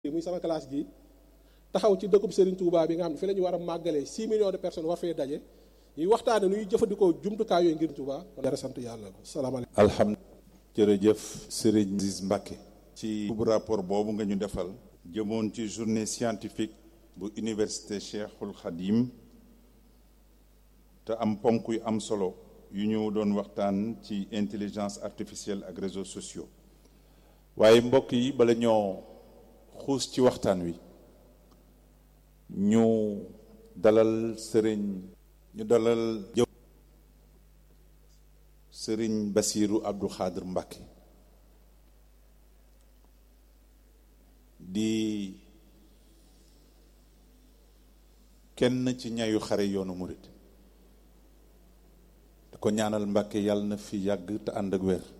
muy sama classe gi taxaw ci dëkkub Serigne Touba bi nga xam ne fi la ñu war a màggalee 6 millions de personnes war fee daje ñuy waxtaane nuy jëfandikoo jumtukaay yooyu ngir Touba kon dara sant yàlla salaamaaleykum alhamdulilah jërëjëf Serigne Aziz Mbacké ci rapport boobu nga ñu defal jëmoon ci journée scientifique bu université Cheikhul Khadim te am ponk yu am solo yu ñu doon waxtaan ci intelligence artificielle ak réseaux sociaux waaye mbokk yi bala ñoo xuus ci waxtaan wi ñu dalal sëriñ ñu dalal jëw sëriñ Basiiru Abdou Khadr Mbacké di kenn ci ñayu xare yoonu murit da ko ñaanal Mbacké yàlla na fi yàgg te ànd ak wér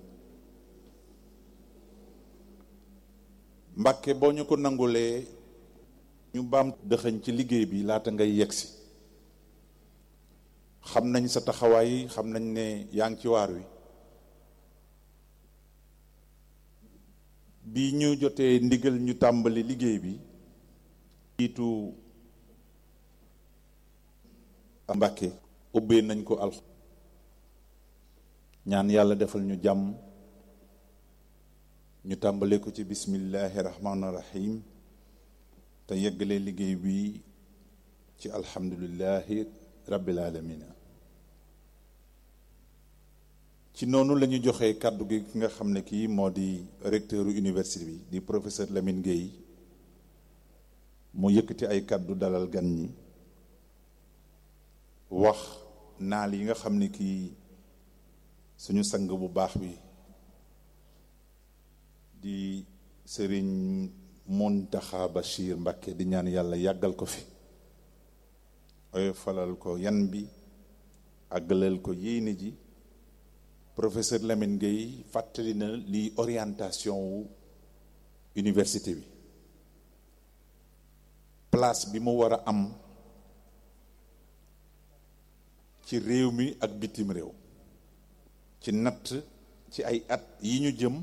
Mbacké boo ñu ko nangulee ñu baam dëxëñ ci liggéey bi laata ngay yegsi xam nañ sa taxawaay xam nañ ne yaa ngi ci waar wi bi ñu jotee ndigal ñu tàmbali liggéey bi jiitu Mbacké ubbee nañ ko alx ñaan yàlla defal ñu jàmm ñu tàmbalee ko ci bismillahi rahmaani rahim te yeggalee liggéey bi ci alhamdulillahi rabbil alamina ci noonu la ñu joxee kàddu gi ki nga xam ne kii moo di recteur université bi di professeur Lamine Gueye mu yëkkati ay kàddu dalal gan ñi wax naal yi nga xam ne kii suñu sang bu baax bi di sëriñ Muntaxa Bachir Mbacké di ñaan yàlla yàggal ko fi oy falal ko yan bi àggalal ko yéene ji professeur Lamine Gueye fàttali na lii orientation wu université bi place bi mu war a am ci réew mi ak bitim réew ci natt ci ay at yi ñu jëm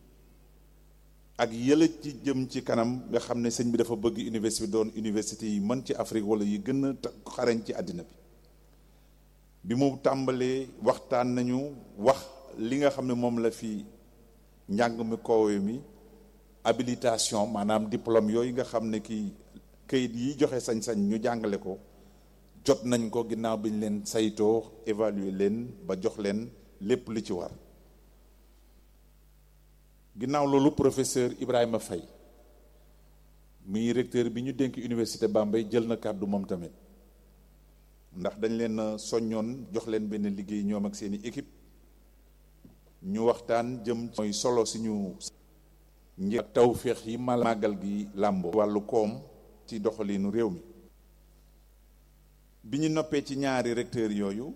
ak yële ci jëm ci kanam nga xam ne sëñ bi dafa bëgg université bi doon université yi mën ci Afrique wala yi gën a xarañ ci àddina bi bi mu tàmbalee waxtaan nañu wax li nga xam ne moom la fi njàng mi koowe mi habilitation maanaam diplôme yooyu nga xam ne kii kayit yi joxe sañ-sañ ñu jàngale ko jot nañ ko ginnaaw bi ñu leen saytoo évaluer leen ba jox leen lépp li ci war ginnaaw loolu professeur Ibrahima Faye muy recteur bi ñu dénk université Bambey jël na kàddu moom tamit ndax dañ leen soññoon jox leen benn liggéey ñoom ak seeni équipe ñu waxtaan jëm mooy solo suñu njëkk ak tawféex yi mal màggal gi làmboo wàllu koom ci doxalinu réew mi bi ñu noppee ci ñaari recteur yooyu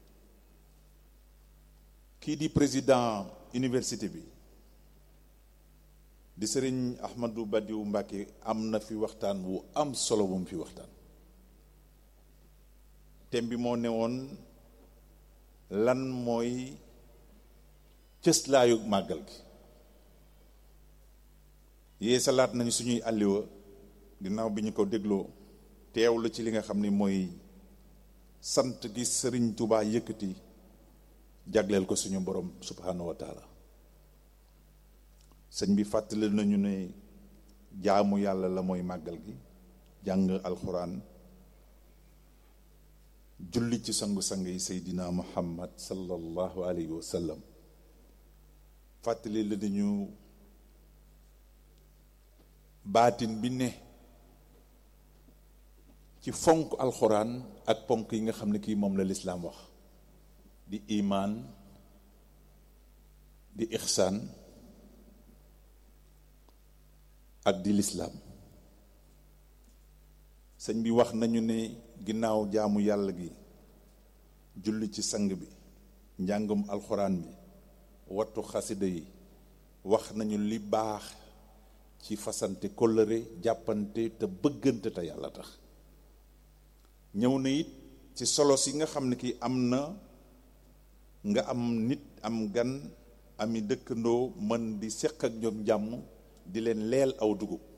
kii di président université bi di sëriñ Ahmadou Badiou Mbacké am na fi waxtaan wu am solo bu mu fi waxtaan thème bi moo ne woon lan mooy cëslaayu màggal gi yee salaat nañu suñuy àlliwa ginnaaw bi ñu ko dégloo teew la ci li nga xam ni mooy sant gi sëriñ Touba yëkkati jagleel ko suñu borom subhanahu wa taala sëñ bi fàttali nañu ne jaamu yàlla la mooy màggal gi jàng alxuraan julli ci sangu-sang yi seydina muhammad sallallahu alayhi wa sallam fàttali la nañu baatin bi ne ci fonk alxuraan ak ponk yi nga xam ne kii moom la lislaam wax di imaan di ixsaan ak di lislaam sëñ bi wax nañu ne ginnaaw jaamu yàlla gi julli ci sang bi njàngum alxuraan bi wattu xasida yi wax nañu li baax ci fasante kóllëre jàppante te bëggante te yàlla tax ñëw na it ci solos yi nga xam ne kii am na nga am nit am gan ami dëkkandoo mën di seq ak ñoom jàmm di leen leel aw dugub